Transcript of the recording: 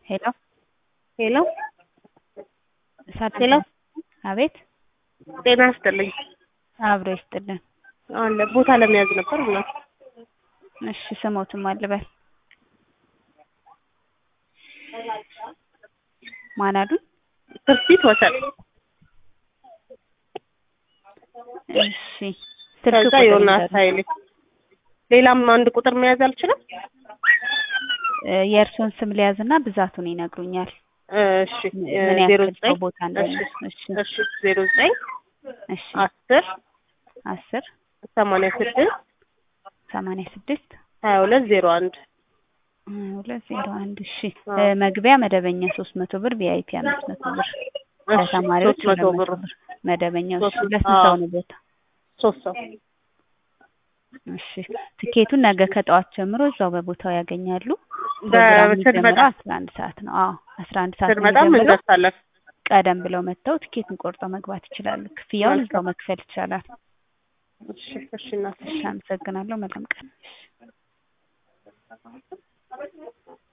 ሄሎ ሄሎ ሰላም ሄሎ አቤት ጤና ይስጥልኝ። አብሮ ይስጥልን። አለ ቦታ ለመያዝ ነበር ብላ እሺ ስሞትም አልበል ማን አሉኝ? ትርሲት ወሰን እሺ ስልክ ከዛ ቁጥር ዮናስ ይንገሩኝ። ኃይሌ ሌላም አንድ ቁጥር መያዝ አልችልም? እ የእርስዎን ስም ሊያዝና ብዛቱን ይነግሩኛል። እሺ ምን ዜሮ ያክል ዘጠኝ ሰው ቦታ እንዳለ። እሺ እሺ ዜሮ ዘጠኝ እሺ አስር አስር ሰማንያ ስድስት ሰማንያ ስድስት ሀያ ሁለት ዜሮ አንድ ሀያ ሁለት ዜሮ አንድ እሺ አዎ። እ መግቢያ መደበኛ ሶስት መቶ ብር ቪአይፒ አምስት መቶ ብር ለተማሪዎች ሶስት መቶ ሁለት ብር መቶ ብር መደበኛው እሺ ሶስት- ለስንት ሰው አዎ። ነው ቦታ? ሶስት ሰው እሺ ትኬቱን ነገ ከጠዋት ጀምሮ እዛው በቦታው ያገኛሉ። ፕሮግራሙ ስንመጣ የሚጀምረው አስራ አንድ ሰዓት ነው። አዎ አስራ አንድ ሰዓት ነው ስንመጣ የሚጀምረው። እንደርሳለን። ቀደም ብለው መጥተው ትኬቱን ቆርጠው መግባት ይችላሉ። ክፍያውን እዛው መክፈል ይቻላል። እሺ እሺ እናት እሺ አመሰግናለሁ። መልካም ቀን።